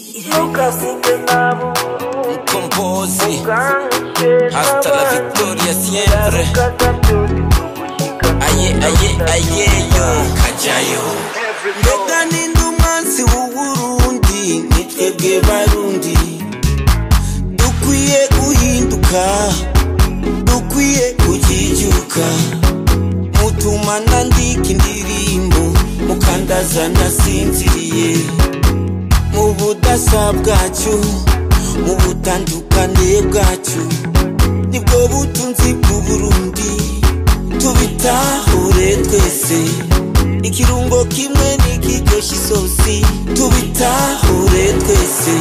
Ntukavuge nabi Mkombozi ukanke Hasta la victoria siempre Aye aye aye yo Kajayo Mbega ninde umwansi w'uburundi Ni twebwe barundi Dukwiye guhinduka Dukwiye kujijuka Mutuma nandika indirimbo Mukandaza nasinziriye Mu budasa bwacu Mu butandukane bwacu Nibwo butunzi bw'Uburundi Tubitahure twese Ikirungo kimwe nikiryoshya isosi Tubitahure twese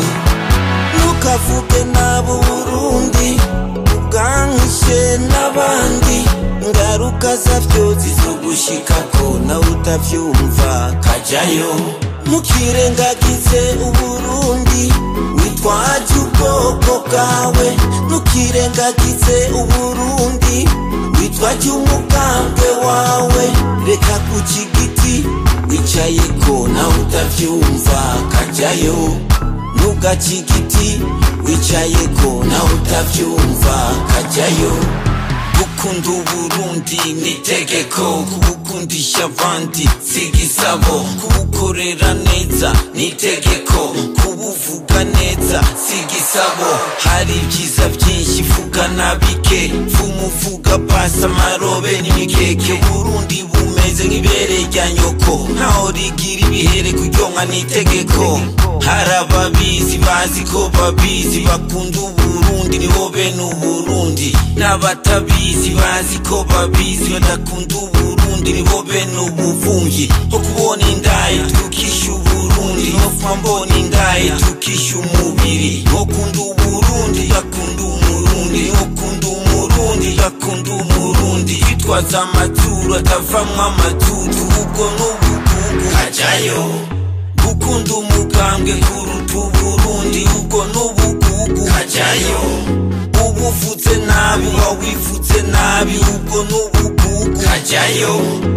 Ntukavuge nabo Burundi Ubwangishe n'abandi Ingaruka zavyo zizogushikako nawe utavyumva kajayo Ntukirengagize Uburundi Witwaje ubwoko bwawe Ntukirengagize Uburundi Witwaje umugambwe wawe Reka kuca igiti Wicayeko nawe utavyumva kajayo Ntugace igiti Wicayeko nawe utavyumva kajayo gukunda uburundi ni itegeko kubukundisha abandi si igisabo kubukorera neza ni itegeko kubuvuga neza si igisabo hari ibyiza byinshi vuga na bike vumuvuga pasi amarobe n'imikeke burundi bumeze nk'ibere rya nyoko ntaho rigira ibihere kuryonka ni itegeko hari ababizi bazi ko babizi bakunda uburundi nibo bene uburundi n'abatabizi bazi ko babizi badakunda uburundi nibo bene ubuvungi ho kubona indaye tukisha uburundi nopfa mbona indaye tukisha umubiri nkokunda uburundi gakunda umurundi nkokunda umurundi gakunda umurundi twitwaza amaturu atavamwo amatutu ubwo n'ubugugu hajayo gukunda umugambwe kuruta uburundi ubwo n'ubugugu hajayo ubuvuze nabi wawivuze nabi ubwo n'ubugugu hajayo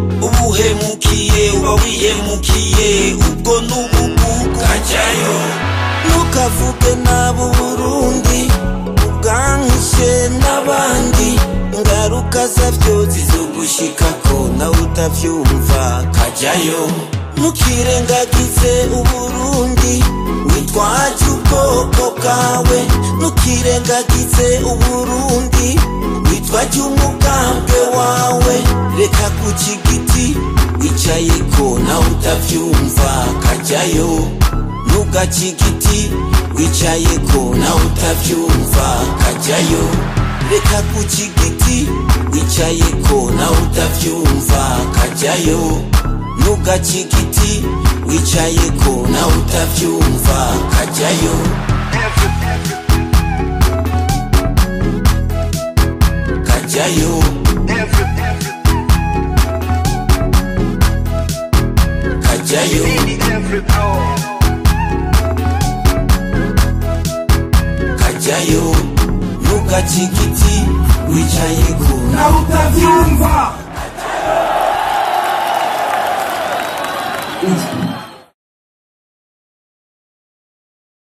ubuhemukiye uba wihemukiye ubwo n'ubugugu hajayo ntukavuge nabo Burundi ubwangishe n'abandi ingaruka zavyo zizogushikako nawe utavyumva kajayo ntukirengagize uburundi witwaje ubwoko bwawe ntukirengagize uburundi witwaje umugambwe wawe reka kuca igiti wicayeko nawe utavyumva kajayo ntugace igiti wicayeko nawe utavyumva kajayo reka kuca igiti wicayeko nawe utavyumva kajayo ntugace igiti wicayeko nawe utavyumva kajayo kajayo kajayo kajayo ntugace igiti wicayeko nawe utavyumva Ijwi